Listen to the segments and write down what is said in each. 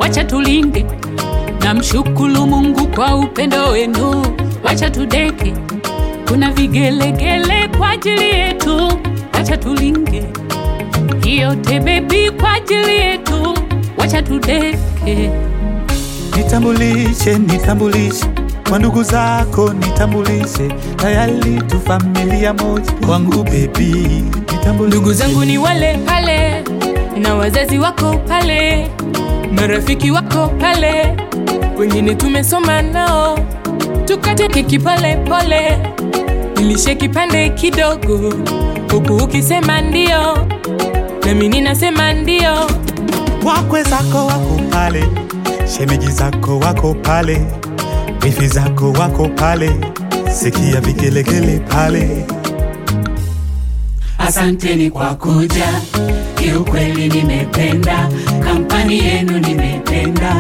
wacha tulinge. Namshukuru Mungu kwa upendo wenu, wacha tudeke. Kuna vigelegele kwa ajili yetu, wacha tulinge. Hiyo tebebi kwa ajili yetu, wacha tudeke. Nitambulishe, nitambulishe kwa ndugu zako, nitambulishe tayari tu familia moja wangu bebi, nitambulishe Ndugu zangu ni wale pale, na wazazi wako pale, marafiki wako pale, wengine tumesoma nao, tukate keki pole pole, nilishe kipande kidogo, huku ukisema ndio, nami ninasema ndio. wakwe zako wako pale, shemeji zako wako pale, wifi zako wako pale, sikia vigelegele pale. Asanteni kwa kuja, kiukweli nimependa kampani yenu, nimependa.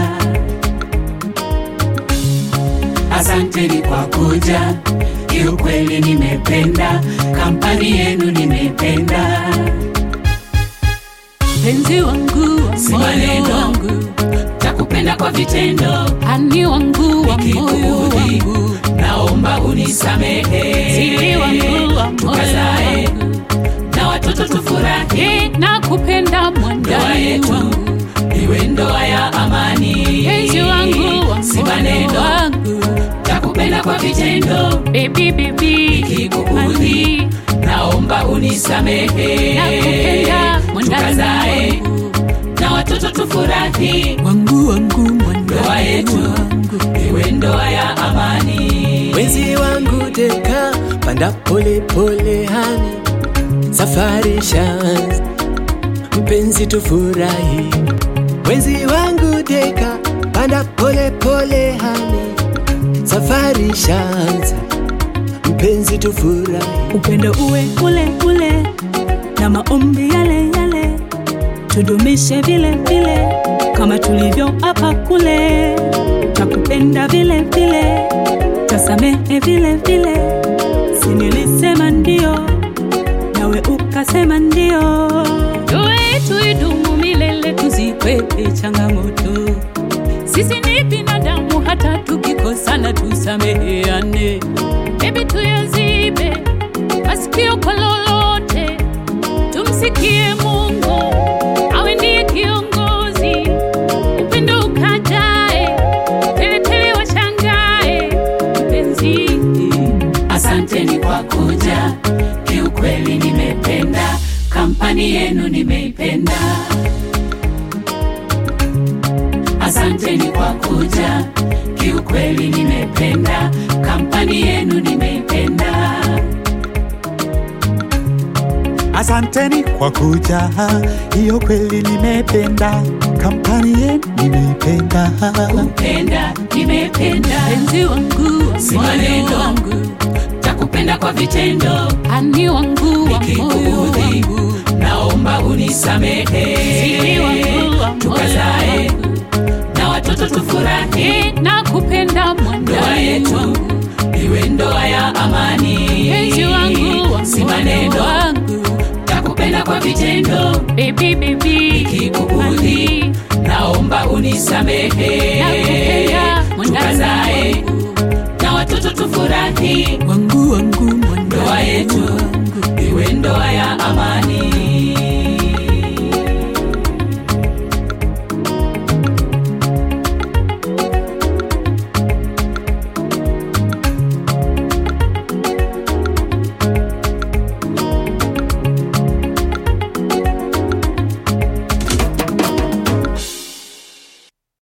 Asanteni kwa kuja, kiukweli nimependa kampani yenu, nimependa. Penzi wangu wa Si moyo maneno. wangu, Takupenda kwa vitendo, ani wangu wa moyo nikikuudhi wangu, naomba unisamehe. siri wangu wa moyo Tukazae wangu, na watoto tufurahi, Eh, nakupenda ndoa mwandani yetu wangu, iwe ndoa ya amani. penzi wangu wa si moyo maneno, wangu, takupenda kwa vitendo, baby baby, nikikuudhi ani naomba unisamehe. nakupenda mwandani Tukazae wangu, na watoto tufurahi, wangu wangu ndoa mwandani yetu wangu, iwe ndoa ya amani. Mwenzi wangu deka, panda pole pole hani, safari shanz, mpenzi tufurahi. Mwenzi wangu deka, panda pole pole hani, safari shanz, mpenzi tufurahi. upendo uwe ule ule na maombi yale yale, tudumishe vile vile kama tulivyo hapa kule, takupenda vile vile, tasamehe vile vile, si nilisema ndio nawe ukasema ndio. ndoa yetu idumu milele, tuzikwepe changamoto. Sisi ni binadamu, hata tukikosana tusameheane. Hebu tuyazibe masikio kwa lolote, tumsikie Mungu awe ndiye kiongozi. Upendo ukajae, teletele washangae, mpenzi Asanteni kwa kuja, kiukweli nimependa kampani yenu, nimeipenda. Asanteni kwa kuja, kiukweli nimependa kampani yenu, nimeipenda. Asanteni kwa kuja, hiyo kweli nimependa, kampani yenu nimeipenda. Kupenda nimependa, penzi wangu wa Si moyo maneno. wangu, takupenda kwa vitendo, ani wangu wa moyo nikikuudhi wangu, naomba unisamehe. siri wangu wa moyo Tukazae wangu, na watoto tufurahi, Eh, nakupenda ndoa mwandani yetu wangu, iwe ndoa ya amani. penzi wangu wa si moyo maneno, wangu, takupenda kwa vitendo, baby baby, nikikuudhi ani naomba unisamehe. nakupenda mwandani Tukazae wangu, na watoto tufurahi, wangu wangu mwandani ndoa yetu wangu.